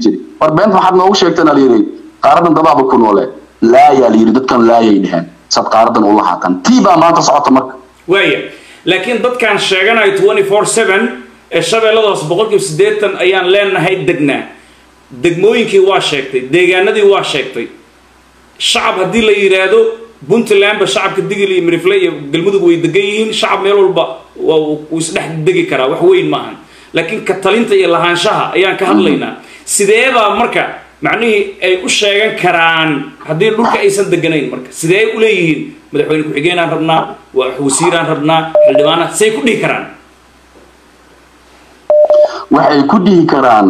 jiray war beenta waxaad noogu sheegtana layidhi qaaradan dadaaba ku noole laayaa layidhi dadkan laayay dheheen saad qaaradan ula haatan tii baa maanta socota marka waaya laakiin dadkaan sheeganayo twenty four seven ee shabeelladaas boqolkiiba siddeetan ayaan leenahay degnaa degmooyinkii waa sheegtay deegaanadii waa sheegtay shacab haddii la yidhaahdo puntlandba shacabka digil iyo mirifle iyo galmudug way degan yihiin shacab meel walba waa uu isdhex degi karaa wax weyn maahan laakiin ka talinta iyo lahaanshaha ayaan ka hadlaynaa sideebaa marka macnihii ay u sheegan karaan haddii dhulka aysan deganayn marka sidee u leeyihiin madaxweyne ku-xigeenaan rabnaa waa wasiiraan rabnaa xildhibaana say ku dhihi karaan waxay ku dhihi karaan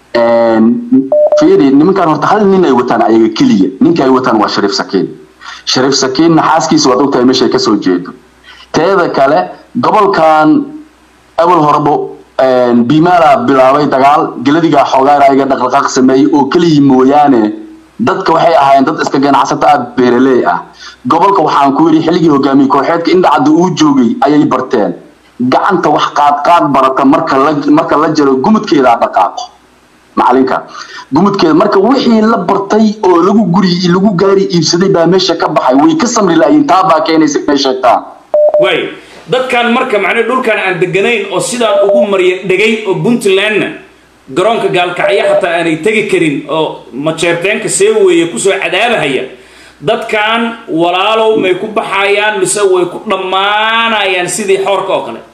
fiiri nimankan horta hal nin ay wataan ayaga keliya ninka ay wataan waa shariif sakiin shariif sakiinna xaaskiisa waad ogtahay meeshay kasoo jeedo teeda kale gobolkan awal horebo bimaala bilaabay dagaal geladigaa xoogaana ayaga dhaqdhaqaaq sameeyey oo keliya mooyaane dadka waxay ahaayeen dad iska ganacsato ah beeraley ah gobolka waxaan ku yidhi xilligii hogaamiye kooxeedka indhacadda uu joogay ayay barteen gacanta wax qaadqaad barata marka la marka la jaro gumudkeedaa dhaqaaqo macalinka gumudkeeda marka wixii la bartay oo lagu guri lagu gaari iibsaday baa meesha ka baxay way ka samri laayiin taa baa keenaysa inay sheegtaan waay dadkan marka macnii dhulkan aan deganayn oo sidaan ugu marya dhegay oo puntlandna garoonka gaalkacyo xataa aanay tegi karin oo majeerteenka see weeye kusoo cadaabahaya dadkan walaalow may ku baxayaan mise way ku dhammaanayaan sidii xoorka oo kale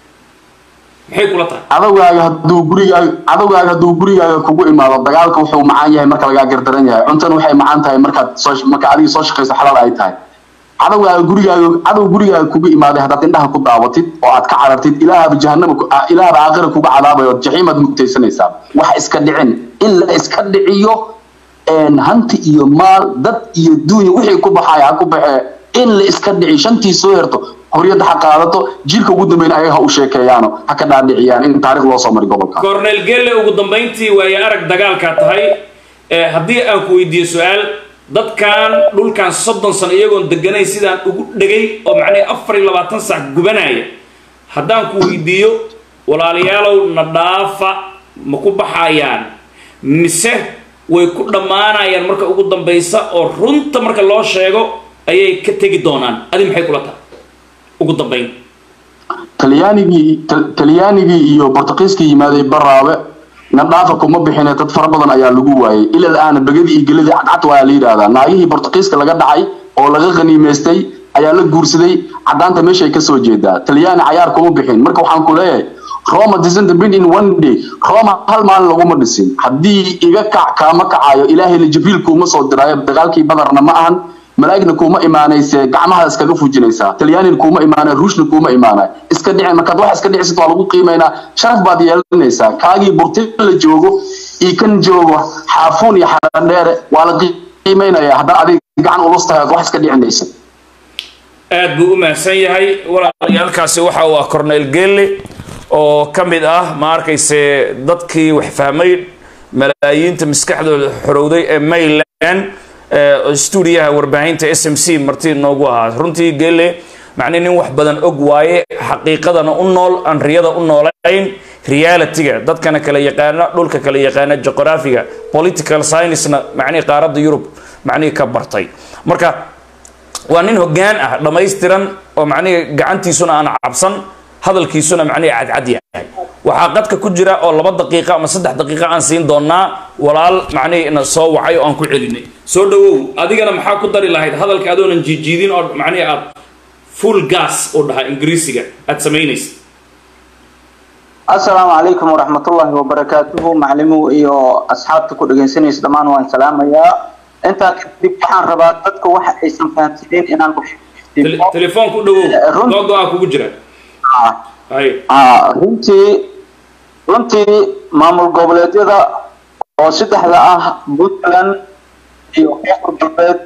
maxay kula tahay cadowgaaga hadduu gurigaaga cadowgaaga hadduu gurigaaga kugu imaado dagaalka wuxuu macaan yahay marka lagaa gardaran yahay cuntana waxay macaan tahay markaad soo marka adiga soo shaqayso xalaal ay tahay cadowgaaga gurigaaga cadow gurigaaga kugu imaaday haddaad indhaha ku daawatid oo aad ka carartid ilaahaba jahanama ilaahaba aakhira kuga cadaabayo jaxiimaad mugtaysanaysaa wax iska dhicin in la iska dhiciyo hanti iyo maal dad iyo duunya wixii ku baxaya ha ku baxee in la iska dhici shantii soo herto horyadda ha qaadato jiilka ugu dambeyn ayaga ha u sheekeeyaano ha ka dhaadhiciyaan in taarikh loo soo mari gobolka cornel gelle ugu dambayntii waaye arag dagaalkaa tahay haddii aan ku weydiiyo su-aal dadkan dhulkan soddon sano iyagoon deganayn sidaan ugu dhegay oo macnaha afar iyo labaatan sac gubanaya haddaan ku weydiiyo walaalayaalow na dhaafa ma ku baxayaan mise way ku dhammaanayaan marka ugu dambaysa oo runta marka loo sheego ayay ka tegi doonaan adi maxay kula tahay ugu dambayn talyaanigii talyaanigii iyo bortuqiiskii yimaaday baraabe na dhaafa kuma bixine dad fara badan ayaa lagu waayay ilal aana begadii iyo geladii cadcad waa la yidhaahdaa naagihii bortuqiiska laga dhacay oo laga qaniimaystay ayaa la guursaday caddaanta meeshay kasoo jeedaa talyaani cayaar kuma bixin marka waxaan ku leeyahay roma doesn't been in one day roma hal maalin laguma dhisin haddii iga kac kaama kacayo ilaahayna jibriil kuuma soo diraayo dagaalkii badarna ma ahan malaa'igna kuuma imaanayse gacmaha iskaga fujinaysaa talyaanina kuuma imaanay ruushna kuuma imaanay iska dhici markaad wax iska dhicisid waa lagu qiimaynaa sharaf baad yeelanaysaa kaagii burti la joogo iyo kan joogo xaafuun iyo xaradheere waa la qiimaynayaa haddana adiga gacan ulus tahay wax iska dhicinaysa aad buu u mahadsan yahay walaalayaalkaasi waxa uu ah cornel gelle oo ka mid ah ma arkayse dadkii wax fahmay malaayiinta maskaxdooda xorowday ee mayland stuudiyaha warbaahinta s m c marti noogu ahaa runtii gele macnii nin wax badan og waaye xaqiiqadana u nool aan riyada u noolayn realityga dadkana kala yaqaana dhulka kala yaqaana juqraafiga political sciencena macnii qaaradda yurub macnii ka bartay marka waa nin hoggaan ah dhammaystiran oo macnihi gacantiisuna aan cabsan hadalkiisuna macnihi cadcad yahay waxaa qadka ku jira oo laba daqiiqa ama saddex daqiiqa aan siin doonaa walaal macnihi na soo wacay oo aan ku celinay soo dhawow adigana maxaa ku dari lahayd hadalka adoonan jiijiidin oo macnihi aad full gas u dhahaa ingiriisiga aad samaynaysa asalaamu calaykum waraxmatullaahi wabarakaatuhu maclimuhu iyo asxaabta ku dhegaysanaysa dhammaan waan salaamayaa intaa kadib waxaan rabaa dadka waxa aysan fahamsaneyn inaan telefoonku dhawow googo-a kugu jira runtii runtii maamul goboleedyada oo saddexda ah puntland iyo koonfur galbeed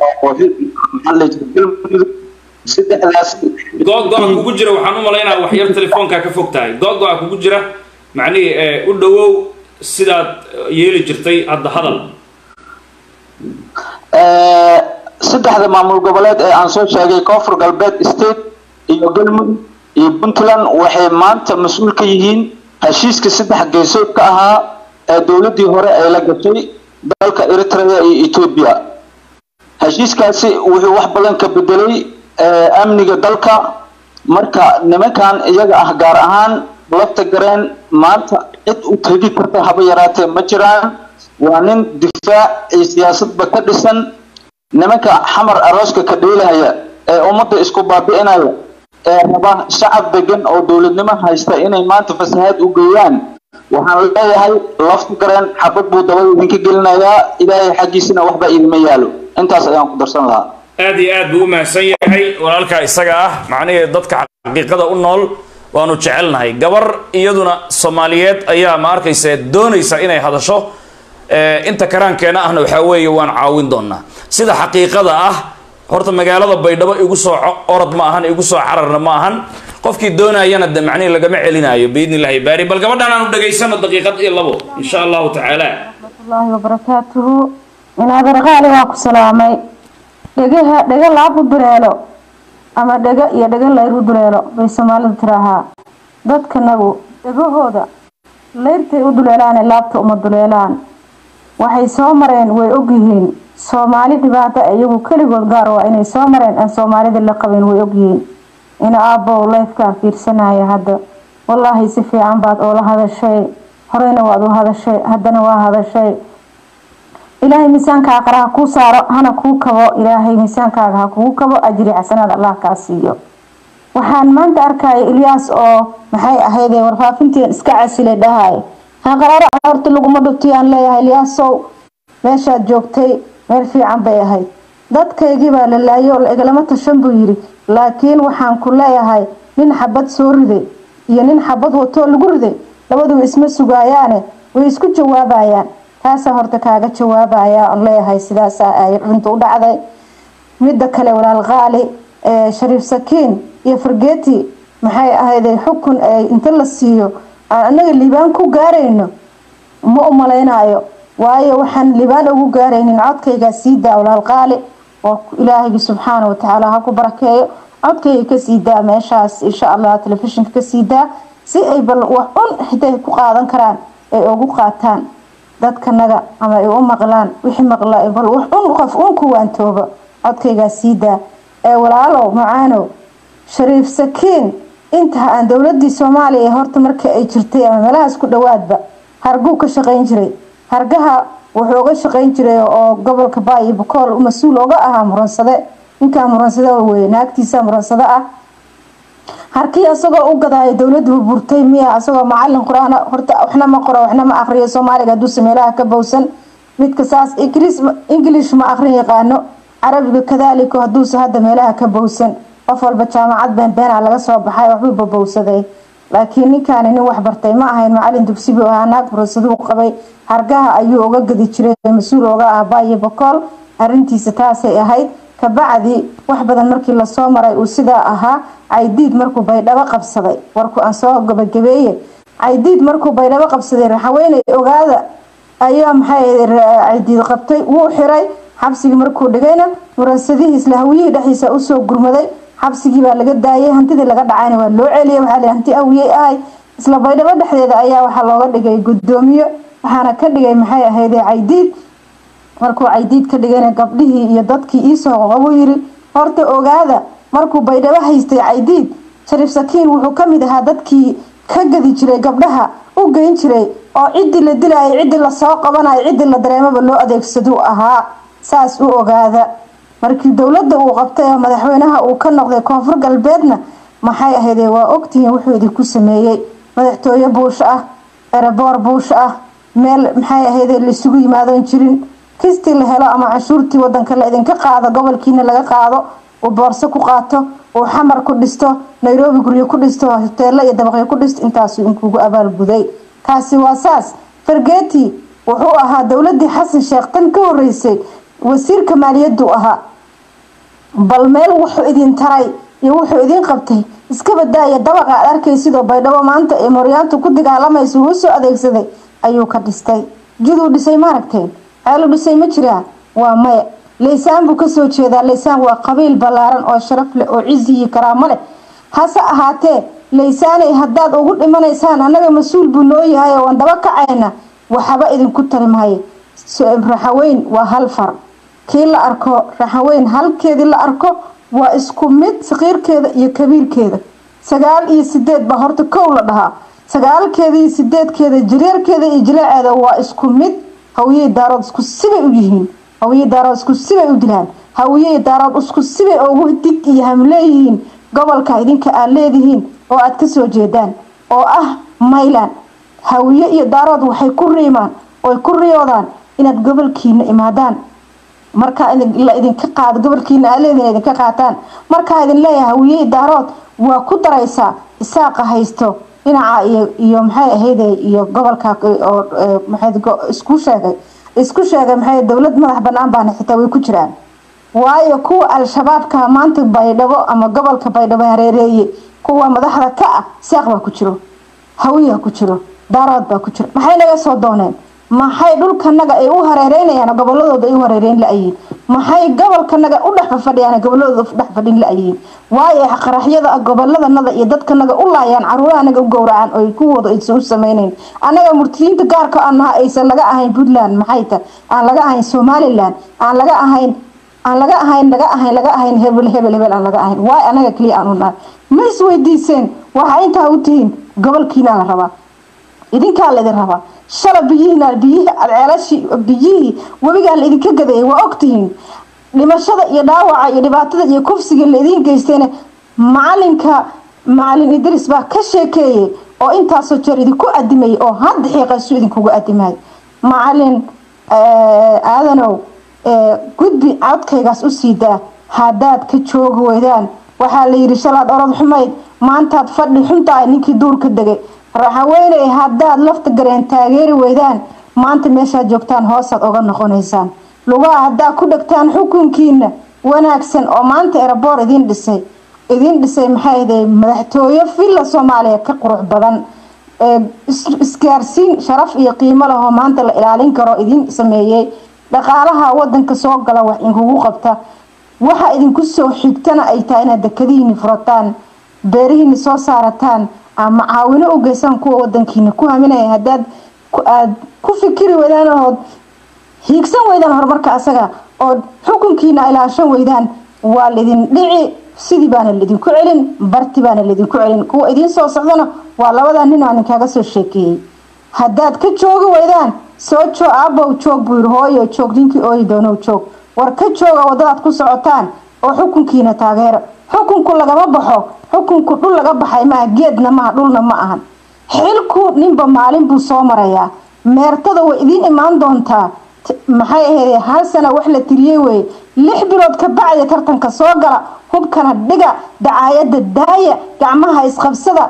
galmudug saddexdaas googo-a kugu jira waxaan u malaynaa waxyar telefoonkaa ka fog tahay googo-a kugu jira macnihii u dhawow sidaad yeeli jirtay hadda hadal saddexda maamul goboleed ee aan soo sheegay koonfur galbeed state iyo galmudug iyo puntland waxay maanta mas-uul ka yihiin heshiiska saddex geesood ka ahaa ee dowladdii hore ay la gashay dalka eritrea iyo etoobiya heshiiskaasi wuxuu wax badan ka bedelay amniga dalka marka nimankan iyaga ah gaar ahaan lafta gareen maanta cid u tegi karta haba yaraatee ma jiraan waa nin difaac iyo siyaasadba ka dhisan nimanka xamar arooska ka dheelahaya ee ummadda isku baabi'inaya ee raba shacab degan oo dowladnimo haysta inay maanta fasahaad u geeyaan waxaan leeyahay lafta gareen xabad buu dabada idinka gelinayaa ilaahay xaggiisina waxba idima yaalo intaas ayaan ku darsan lahaa aad iyo aad buu u mahadsan yahay walaalkaa isaga ah macnihii dadka xaqiiqada u nool waanu jecelnahay gabar iyaduna soomaaliyeed ayaa ma arkaysa doonaysa inay hadasho inta karaankeena ahna waxaa weeye waan caawin doonaa sida xaqiiqada ah horta magaalada baydhabo igu soo orod ma ahan igu soo cararna ma ahan qofkii doonayana de macnihi lagama celinayo biidni illahi baari bal gabadhan aanu dhegaysano daqiiqad iyo labo insha allahu tacaala الله وبركاته من هذا الغالي واكو سلامي dhagaha dhaga laab u duleelo ama dhaga iyo dhaga layr u duleelo bay soomaalidu tiraahaa dadkanagu dhagahooda layrtay u duleelaane laabta uma duleelaan waxay soo mareen way ogyihiin soomaali dhibaato iyagu keligood gaar waa inay soo mareen aan soomaalida la qabin way ogyihiin ina aabbow lifekaan fiirsanaya hadda wallaahi si fiican baad oola hadashay horeyna waad u hadashay haddana waa hadashay ilaahay miisaankaaga qara ha kuu saaro hana kuu kabo ilaahay miisaankaaga ha kugu kabo ajri xasanaad allah kaa siiyo waxaan maanta arkaya ilyaas oo maxay ahaydee warfaafinteen iska casilay dhahay haqaraaro horta laguma dhubtiyaan leeyahay ilyaasow meeshaad joogtay meel fiican bay ahayd dadkaygii baa la laayay oo igalama tashan buu yidhi laakiin waxaan ku leeyahay nin xabad soo riday iyo nin xabad watoo lagu riday labaduba isma sugaayaane way isku jawaabayaan taasaa horta kaaga jawaabaya oon leeyahay sidaasa ay runta u dhacday midda kale walaal qaali shariif sakiin iyo fargeti maxay ahayday xukun inta la siiyo aan anaga liibaan ku gaarayno ma u malaynayo waayo waxaan liibaan ugu gaaraynin codkaygaa sii daa walaal qaali oo ilaahaygi subxaana watacaala ha ku barakeeyo codkayga kasii daa meeshaas insha allah telefishinka kasii daa si ay bal wax un xitaa ku qaadan karaan ay ugu qaataan dadkanaga ama ay u maqlaan wixii maqla bal wax un qof un ku waantooba codkaygaa sii daa ee walaalow macaanow shariif sakiin intaa aan dowladii soomaaliya horta marka ay jirtay ama meelahaas ku dhawaadba harguu ka shaqayn jiray hargaha wuxuu uga shaqayn jiray oo gobolka baayo bakool mas-uul oga ahaa muransade ninkaa muransade weye naagtiisa muransade ah harkii isagoo u gadaayo dowladu burburtay miya isagoo macalin qur-aan horta waxna ma qoro waxna ma aqriyo soomaaliga haduuse meelaha ka bowsan midka saas ingilish ma aqrin yaqaano carabiga kadaalika haduuse hadda meelaha ka bowsan qof walba jaamacad beenbeena laga soo baxay waxbuu babowsaday laakiin ninkaani nin wax bartay ma ahayn macalin dugsi buu ahaa naag murasaduu qabay hargaha ayuu uga gadi jiray mas-uul oga ah baayo bakool arintiisa taasay ahayd kabacdi wax badan markii lasoo maray uu sidaa ahaa caydiid markuu baydhabo qabsaday warku aan soo gabagabeeye caydiid markuu baydhabo qabsaday raxaweeney ogaada ayaa maxay caydiid qabtay wuu xiray xabsigii markuu dhigayna muransadihii isla hawiyihii dhexdiisa usoo gurmaday xabsigii baa laga daayay hantidii laga dhacayna waa loo celiyay waxaa la hanti awiyey ahay isla baydhabo dhexdeeda ayaa waxaa looga dhigay gudoomiye waxaana ka dhigay maxay ahayd caydiid markuu caydiid ka dhigayna gabdhihii iyo dadkii iisoo qoqobu yiri horta ogaada markuu baydhabo haystay caydiid shariif sakiin wuxuu kamid ahaa dadkii ka gadi jiray gabdhaha u geyn jiray oo ciddii la dilayay ciddii lasoo qabanayo ciddii la dareemaba loo adeegsaduu ahaa saas u ogaada markii dowladda uu qabtay oo madaxweynaha uu ka noqday koonfur galbeedna maxay ahaydee waa ogtihiin wuxuu idinku sameeyey madaxtooye buush ah ereboor buush ah meel maxay ahaydee laisugu yimaadoon jirin kistii la helo ama canshuurtii wadanka la idinka qaado gobolkiina laga qaado uu boorso ku qaato uu xamar ku dhisto nairobi guryo ku dhisto hoteelo iyo dabaqyo ku dhisto intaasuu inkugu abaalguday kaasi waa saas fargeti wuxuu ahaa dowladii xasan sheekh tan ka horeysay wasiirka maaliyaddu ahaa bal meel wuxuu idin taray iyo wuxuu idin qabtay iska badaaya dabaqa aad arkay sidoo baydhabo maanta ee moryaantu ku dagaalamaysa uu soo adeegsaday ayuu ka dhistay jiduu dhisay maaragteen ceelu dhisay ma jiraa waa maya laysaan buu kasoo jeedaa laysaan waa qabiil ballaaran oo sharaf leh oo cizi iyo karaamo leh hase ahaatee laysaanay haddaad ugu dhimanaysaan annaga mas-uul buu noo yahay oo waan daba kacayna waxba idinku tari maayo raxaweyn waa hal far kii la arko raxaweyn halkeedii la arko waa isku mid saqiirkeeda iyo kabiirkeeda sagaal iyo sideed baa horta kow la dhahaa sagaalkeeda iyo sideedkeeda jireerkeeda iyo jileeceeda waa isku mid hawiye daarood isku sibay u yihiin hawiye daarood isku sibay u dilaan hawiye daarood isku sibay ugu dig iyo hamleeyihiin gobolka idinka aad leedihiin oo aad kasoo jeedaan oo ah mayland hawiye iyo daarood waxay ku riimaan oy ku riyoodaan inaad gobolkiina imaadaan markaa la idinka qaado gobolkiina aad leedihiin idinka qaataan markaa idin leeyahay hawiye daarood waa ku daraysaa isaaqa haysto dhinaca iyo iyo maxay ahayde iyo gobolka oo maxay isku sheegay isku sheegay maxay dowlad madax banaan baana xitaa way ku jiraan waayo kuwa al-shabaabka maanta baydhabo ama gobolka baydhabo hareereeye kuwa madaxda ka ah saaq baa ku jiro hawiya ku jiro daarood baa ku jiro maxay naga soo dooneen maxay dhulkanaga ay u hareereynayaan goboladooda ay u hareereyn la-yihiin maxay gobolkanaga u dhex fadhiyaan goboladooda u dhex fadhin la-yihiin waayo qaraxyada goboladanada iyo dadkanaga u laayaan caruurahanaga u gowracaan oo kuwooda aysan u sameyneyn annaga murtadiinta gaarka anaha aysan laga ahayn puntland maxay ta aan laga ahayn somaliland aan laga ahayn aan laga ahayn laga ahayn laga ahayn hebel hebel hebel aan laga ahayn waay anaga keliya aan u nahay ma isweydiiseen waxaa intaa u tihiin gobolkiina la rabaa idinkaa laidin rabaa shala biyihiina biyihii ceelashii biyihii webigaa la idinka gadayay waa ogtihiin dhimashada iyo dhaawaca iyo dhibaatada iyo kufsiga la idiin geystayna macalinka macalin idris baa ka sheekeeyay oo intaasoo jeer idinku adimayay oo hadda xiiqaysu idinkugu adimay macalin aadanow gudbi codkaygaas u sii daa haddaad ka joogi weydaan waxaa la yidhi shalaad orod xumayd maantaad fadhi xuntahay ninkii duurka degay raxaweyney haddaad lafta gareen taageeri weydaan maanta meeshaad joogtaan hoosaad oga noqonaysaan lugaha haddaad ku dhegtaan xukunkiina wanaagsan oo maanta eraboor idiin dhisay idiin dhisay maxay ahday madaxtooyo villa soomaaliya ka qurux badan isgaarsiin sharaf iyo qiimo leh oo maanta la ilaalin karo idiin sameeyey dhaqaalaha wadanka soo gala wax inkugu qabta waxa idinku soo xigtana ay tahay inaad dekadihiini furataan beerihiini soo saarataan ama caawino u geysaan kuwa wadankiina ku haminaya hadaad aad ku fikiri weydaan ood hiigsan weydaan horumarka asaga ood xukunkiina ilaashan weydaan waa laidin dhici sidii baana laidinku celin barti baana laidinku celin kuwa idiin soo socdana waa labada nin aan inkaaga soo sheekeeyey haddaad ka joogi weydaan soo joog aabow joog buu yidhi hooyo joog ninkii ooyi doonow joog war ka jooga wadadaad ku socotaan oo xukunkiina taageera xukunku lagama baxo xukunku dhul laga baxay maaha geedna maaha dhulna ma ahan xilku ninba maalin buu soo marayaa meertada way idiin imaan doontaa maxay ahayd hal sana wax la tiriyey weye lix bilood ka bacdi tartanka soo gala hubkana dhiga dacaayada daaya gacmaha isqabsada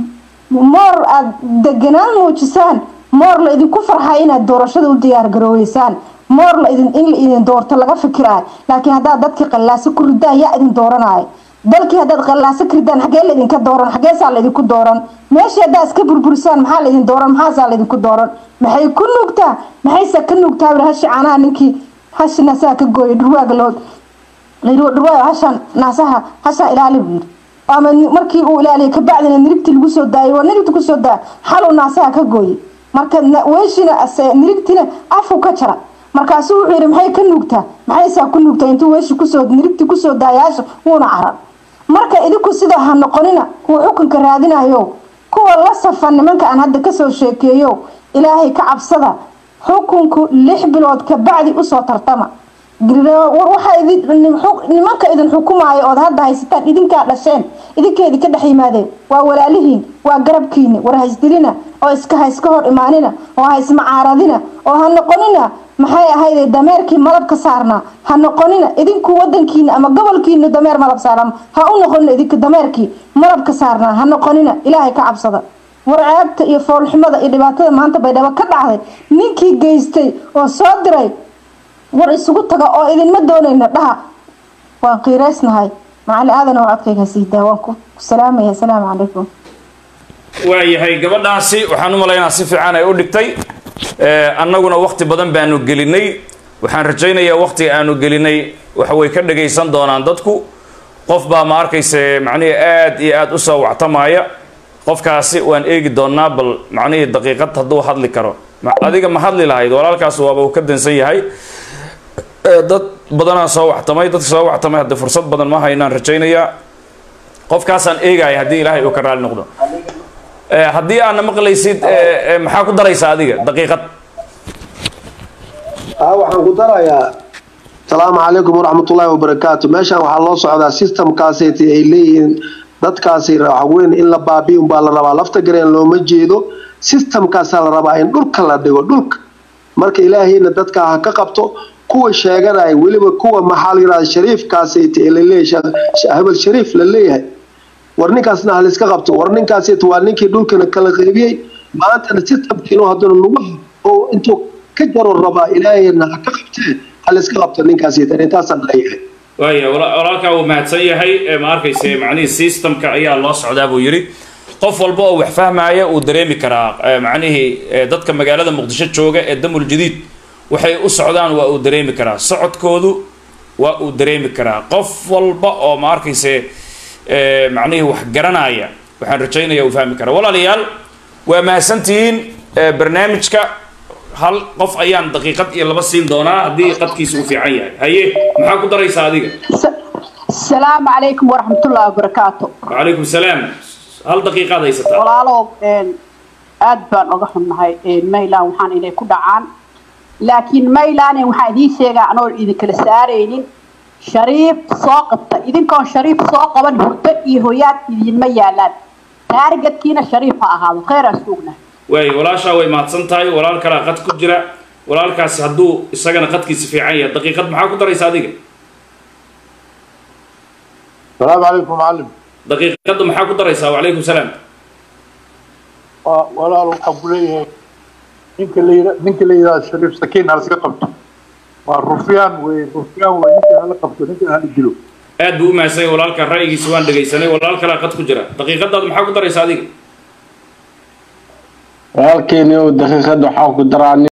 moor aada deganaan muujisaan moor la idinku farxay inaad doorashada u diyaargarooweysaan moor la idin in la idin doorto laga fikiraayo laakiin haddaad dadkii qallaaso ku ridaan yaa idin dooranayo dalkii haddaad qallaaso ka ridaan xagee laydinka dooran xageesaa laydinku dooran meeshii haddaad iska burburisaan maxaa laydin dooran maxaasaa laydinku dooran maxay ku nuugtaa maxayse ka nuugtaa wili hashi caanaha ninkii hashi naasaha ka gooyay dhurwaaga loo dhurwaaga hashaan naasaha hashaa ilaali buu yidhi ama markii uu ilaaliyay kabacdina nirigtii lagu soo daayay waa nirigti kusoo daaya xaluu naasaha ka gooyay marka weeshina nirigtina afku ka jara markaasuu wuxuu yidhi maxay ka nuugtaa maxaysaa ku nuugtaa intuu weeshi kusoo nirigti kusoo daayaasha wuuna carar marka idinku sidaa ha noqonina kuwa xukunka raadinayo kuwa la safan nimanka aan hadda kasoo sheekeeyo ilaahay ka cabsada xukunku lix bilood kabacdi usoo tartama waxa nimanka idin xukumaayo ood hadda haysataan idinkaa dhasheen idinkeedi ka dhex yimaadeen waa walaalihiin waa garabkiini war haysdilina oo iska hayska hor imaanina oo haysmacaaradina oo ha noqonina maxay ahayde dameerkii malabka saarnaa ha noqonina idinku wadankiina ama gobolkiina dameer malab saarnaa ha u noqonina idinka dameerkii malabka saarnaa ha noqonina ilaahay ka cabsada war ceebta iyo foolxumada iyo dhibaatada maanta baydhabo ka dhacday ninkii geystay oo soo diray war isugu taga oo idinma doonayna dhaha waan qiiraysnahay macali aadan oo codkayga siidaa waan ku salaamaya asalaamu calaykum waayahay gabadhaasi waxaan u malaynaa si fiican ay u dhigtay annaguna wakti badan baanu gelinay waxaan rajaynayaa waktiga aanu gelinay waxa way ka dhagaysan doonaan dadku qof baa ma arkayse macnihii aad iyo aad u soo wactamaya qofkaasi waan eegi doonaa bal macnihii daqiiqad hadduu hadli karo ma- adiga ma hadli lahayd walaalkaas waaba uu ka dansan yahay Eh, dad badanaa soo waxtamay dadka soo waxtamay haddii fursad badan ma haynaan rajaynayaa qofkaasaan eegaya haddii ilaahay uu ka raali noqdo Eh, haddii aadna maqlaysid eh, eh, maxaa ku daraysaa adiga daqiiqad haa waxaan ku darayaa asalaamu calaykum waraxmatullaahi wabarakaatu meeshaan waxaa loo socdaa systemkaasayt ay leeyihiin dadkaasi waxweyn in la baabi'i unbaa la rabaa lafta gareen looma jeedo systemkaasaa la rabaa in dhulka la dhigo dhulka marka ilaahayna dadka ha ka qabto kuwa sheeganaya weliba kuwa maxaa la yidhahda shariifkaasayt ee laleeyahay hebel shariif la leeyahay war ninkaasna ha layska qabto war ninkaasayt waa ninkii dhulkana kala qaybiyey maantana systemkiinu haddana nagu oo intuu ka jaro rabaa ilaahayna ha ka qabtee ha layska qabto ninkaasayt intaasaan leeyahay waaya wala- walaalkaa uu mahadsan yahay ee ma arkayse macnihii systemka ayaa loo socdaa buu yidhi qof walba oo wax fahmaya uu dareemi karaa eh, macnihii eh, dadka magaalada muqdisho jooga ee damul jadiid waxay u socdaan waa uu dareemi karaa socodkoodu waa uu dareemi karaa qof walba oo ma arkayse eh, macnihii wax garanaya waxaan rajaynaya uu fahmi karaa walaalayaal waa mahadsantihiin eh, barnaamijka hal qof ayaan daqiiqad iyo laba siin doonaa haddii qadkiisa uu fiican yahay haye maxaa ku daraysaa adiga السلام عليكم ورحمة الله وبركاته وعليكم السلام هل دقيقة هيستا walaalow een, aad baan oga xunnahay een, maylan waxaan inay ku dhacaan laakiin maylan waxaan idiin sheegaa anoo idinkala saaraynin shariif soo qabta idinkoon shariif soo qaban hurdo iyo hoyaad idinma yaalaan taargetkiina shariif ha ahaado kheyraa suugna واي ولا شا way maadsan tahay walaal kala qad ku jira walaalkaasi hadduu isagana qadkiisa fiican yahay daqiiqad maxaa ku daraysa adiga السلام عليكم معلم daqiiqadda maxaa ku daraysaa وعليكم السلام walaal waxaan ku leeyahay ninka la yira ninka la yiraahdo shariif sakiin ha laska qabto waa rufyaan wey rufyaan wey ninka hala qabto ninka hala dilo aad buu u mahadsan yahay walaalka ra'yigiisa waan dhegaysanay walaal kala qad ku jira daqiiqadaada maxaa ku daraysa adiga walaalkeeni daqiiqad waxaa ku daraa